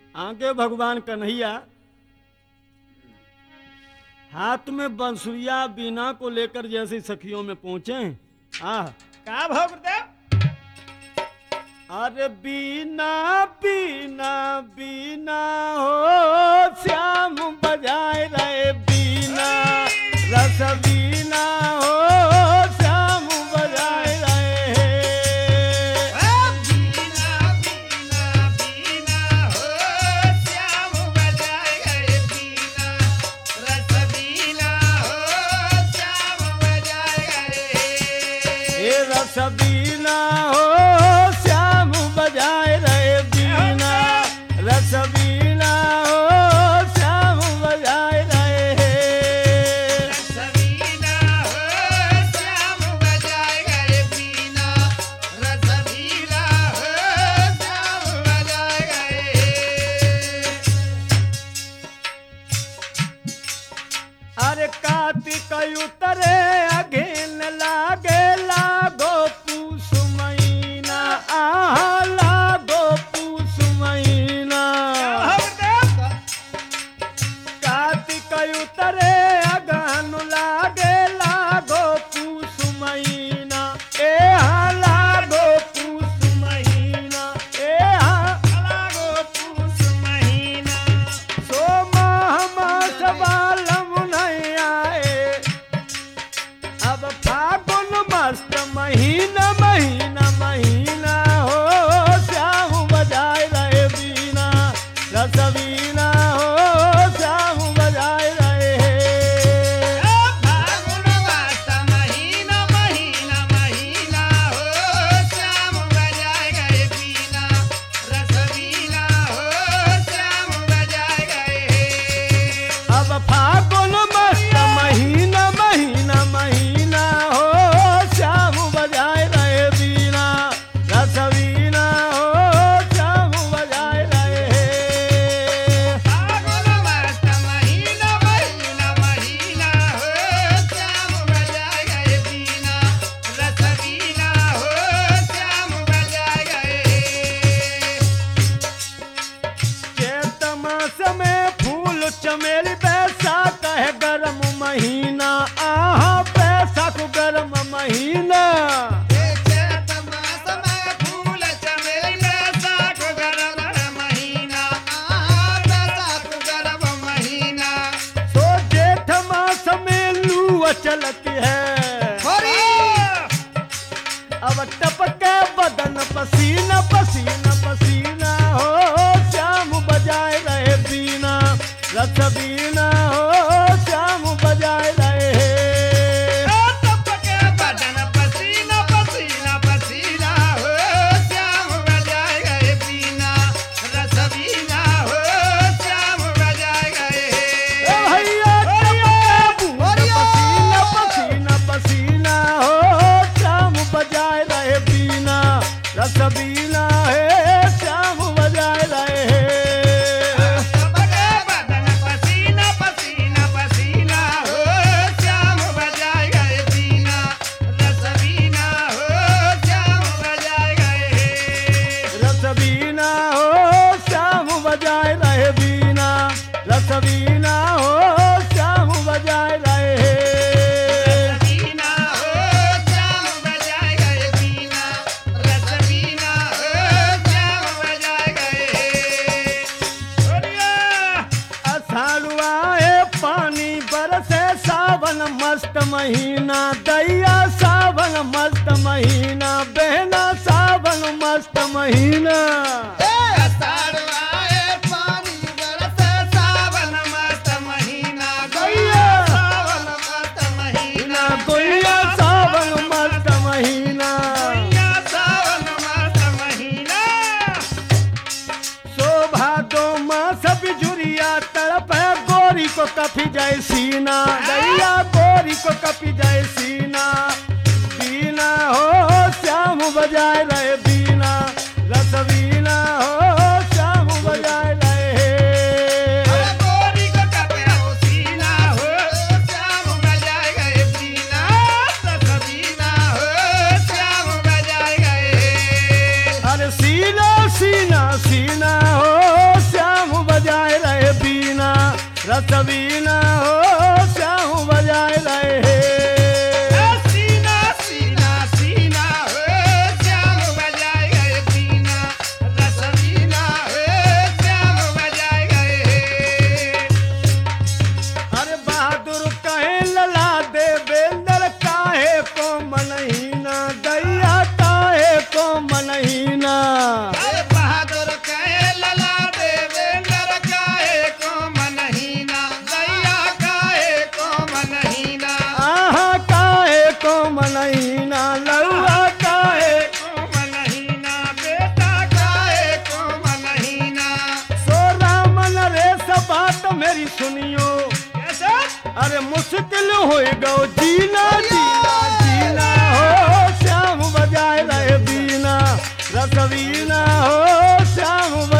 आगे भगवान कन्हैया हाथ में बंसुरिया बीना को लेकर जैसे सखियों में पहुंचे आह का भाव गुरुदेव अरे बीना बीना बीना हो श्याम बजाए रहे बीना रस बीना हो श्याम बजाए रहे बीना बीना बीना हो श्याम बजाए गए बीना रस बीना हो श्याम बजाए गए हे रस बीना हो श्याम बजाए रहे बीना रस बीना हो श्याम बजाए रहे रसबीना हो श्याम बजाए गए बीना रसबीना हो श्याम बजाए गए अरे कार्तिक उतरे अघेन लागे लागो पूस महीना आहा लागो पूस महीना कार्तिक उतरे अगहन लागे लागो पूस महीना ए हा लागो पूस महीना ए हा लागो पूस महीना सोमा हमास बालम नहीं आए अब फागुन मस्त महीना महीना महीना हो श्याम बजाए रहे बीना रस बीना हो श्याम बजाए रहे फागुन मास महीना महीना महीना हो श्याम बजाए गए बीना रसबीना हो श्याम बजाए गए अब फागुन मस्त महीना महीना महीना हो श्याम बजाए रहे बीना रस बीना हो श्याम बजाए रहे फागुन मास महीना महीना महीना हो श्याम बजाए गए बीना रसबीना हो श्याम बजाए गए चैत मास में फूल चमेली बैसाख है गरम महीना आहा बैसाख गरम महीना चैत मास में फूल चमेली बैसाख गरम महीना आ बैसाख गरम महीना सो जेठ मास में लू चलती है अब टपके बदन पसीना पसीना पसीना हो श्याम बजाए रहे बीना रस बीना हो श्याम बजाए रहे टपके बदन पसीना पसीना पसीना हो श्याम बजाए गए बीना रसबीना हो श्याम बजाए गए ए भैया टपके बूंद पसीना पसीना पसीना हो श्याम बजाए रहे बीना रस बीना है श्याम बजाए रहे टपके बदन पसीना पसीना पसीना हो श्याम बजाए गए बीना रसबीना हो श्याम बजाए गए रस बीना हो श्याम बजाए रहे बीना रस बीना हो श्याम बजाए रहे रसबीना हो श्याम बजाए गए बीना रसबीना हो श्याम बजाए गए ओडिया अषाढ़ुआ है पानी बरसे सावन मस्त महीना दैया सावन मस्त महीना बहना सावन मस्त महीना अषाढ़वाए पानी बरसे सावन मस्त महीना गैया। सावन मस्त महीना कोइया सावन मस्त महीना गैया सावन मस्त महीना शोभा दो मास बिजुरिया तड़प है गोरी को कपी जाए सीना दैया गोरी को कपी जाए सीना बीना हो श्याम बजाए रहे बीना रस बीना हो श्याम बजाए रहे गोरी को कपे हो सीना हो श्याम बजाए गए बीना ससबीना हो श्याम बजाए गए अरे सीना सीना सीना हो श्याम मेरी सुनियो कैसे अरे मुश्किल हो गो जीना जीना जीना हो श्याम बजाए रहे बीना रसवीना हो श्याम बजाए